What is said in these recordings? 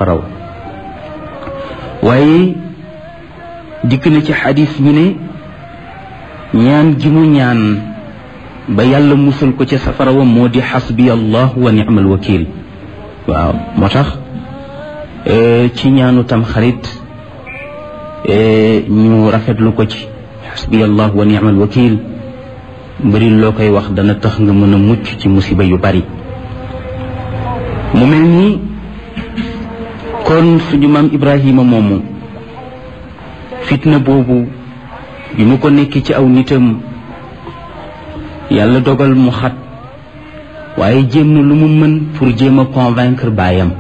safaraw waaye dikk na ci xadis ñu ne ñaan gi mu ñaan ba yàlla musal ko ca safara wa moo di xasbi allah wa ni'mal wakil waaw moo tax ci ñaanu tam xarit ñu rafetlu ko ci xasbi allah wa ni'mal wakil mbëri loo koy wax dana tax nga mën a mucc ci musiba yu bari mu mel ni kon suñu maam ibrahima moomu fitna boobu bi mu ko nekk ci aw nitam yàlla dogal mu xat waaye jéem na lu mu mën pour jéem a convaincre baayam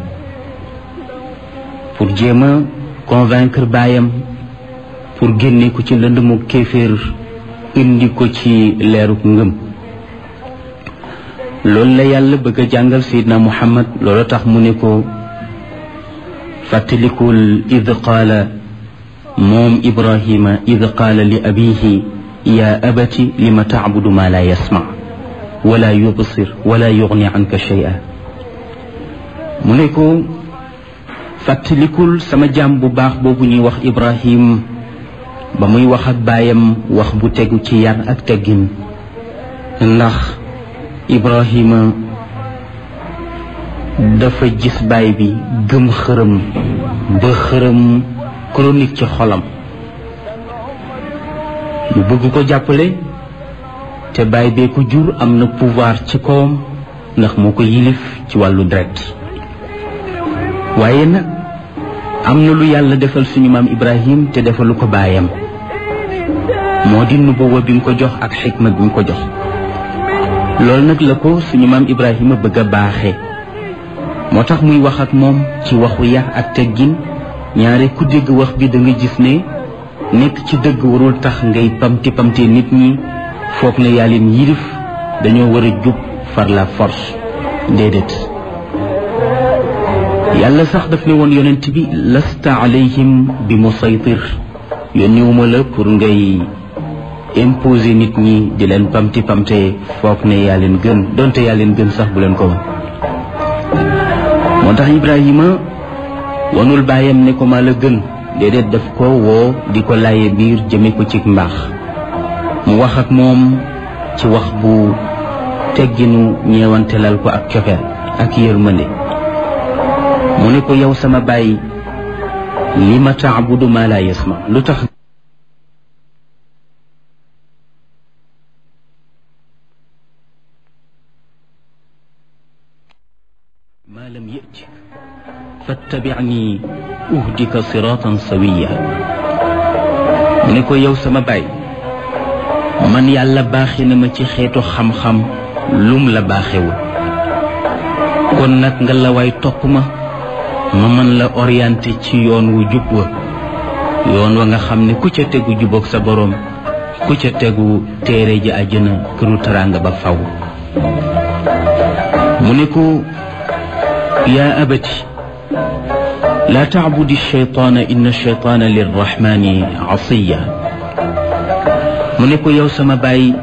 pour jéem a convaincre baayam pour génne ko ci lënd mu kéeféer indi ko ci leeruk ngëm loolu la yàlla bëgg a jàngal sayidna muhammad loolu tax mu ne ko fàttalikul id qaala moom ibrahima id qaala li abihi yaa abati lima tacbudu maa laa yasmac wala yubsir wala yugni anka shay'a mu ne ko fàttalikul sama jaam bu baax boobu ñuy wax ibrahim ba muy wax ak baayam wax bu tegu ci yar ak teggin ndax ibrahima dafa gis baay bi gëm xërëm ba xërëm chronique ci xolam mu bëgg ko jàppale te baay bee ko jur am na pouvoir ci kawam ndax moo ko yilif ci wàllu deret waaye nag am na lu yàlla defal suñu maam ibrahim te defalu ko baayam moo di nubuwa bi mu ko jox ak xikma bi mu ko jox loolu nag la ko suñu maam ibrahima bëgg a baaxee moo tax muy wax ak moom ci waxu yar ak teggin ñaare ku dégg wax bi da nga gis ne nekk ci dëgg warul tax ngay pamti pamte nit ñi foog ne yaa leen yilif dañoo war a jub far la force déedéet yàlla sax daf ne woon yonent bi lasta alayhim bi musaytir yónniwuma la pour ngay imposer nit ñi di leen pamti pamte foog ne yaa leen gën donte yaa leen gën sax bu leen ko wan moo tax ibrahima wanul bàyyam ne ko maa la gën déedéet daf ko woo di ko laaye biir jëme ko ci mbaax mu wax ak moom ci wax bu tegginu ñeewantelal ko ak cofeel ak yërmande mu ne ko yow sama bàyyi li ma taabudu ma la yasma lu tax ma lam yëti fattabicni uhdika siratan sawiya mu ne ko yow sama baay man yàlla baaxe na ma ci xeetu xam-xam lum la baaxewul kon nag nga la waay topp ma ma mën la orienté ci yoon wu jub wa yoon wa nga xam ne ku ca tegu jubóog sa boroom ku ca tegu téere ji àjjana këru taraanga ba faw mu ne ko yaa abati laa taabudi shaytaana inna shaytaana lirrahmani asiya mu ne ko yow sama baay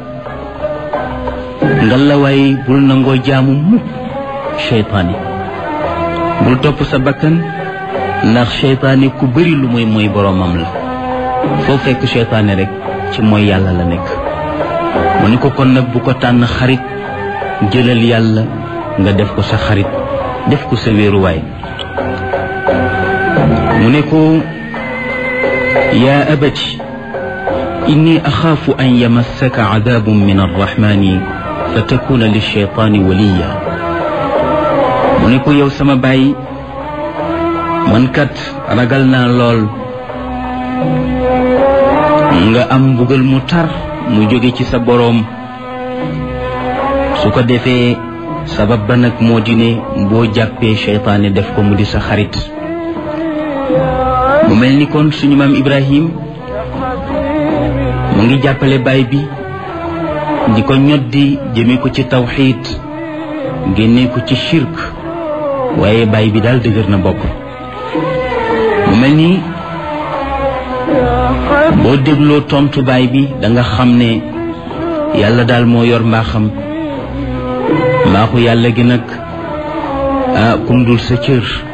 ngalawaay bul nangoo jaamu mukk shaytaani bul topp sa bakkan ndax shaytaani ku bëri lu muy mooy boroomam la foo fekk shaytaani rek ci mooy yàlla la nekk mu ne ko kon nag bu ko tànn xarit jëlal yàlla nga def ko sa xarit def ko sa wéeruwaay mu ne ko yaa abati inni axaafu an yamassaka cadaabun min arrahmani fa takuna lilcheytaani waliya mu ne ko yow sama baay man kat ragal naa lool nga am mbugal mu tar mu jóge ci sa boroom su ko defee sabab ba nag moo di ne boo jàppee cheytaane def ko mu di sa xarit mu mel ni kon suñu maam Ibrahim mu ngi jàppale baay bi di ko ñoddi jëme ko ci tawxiid génne ko ci shirk waaye baay bi daal dëgër na bopp mu mel ni boo dégloo tontu baay bi da nga xam ne yàlla daal moo yor mbaaxam mbaaxu yàlla gi nag ah kum dul sa cër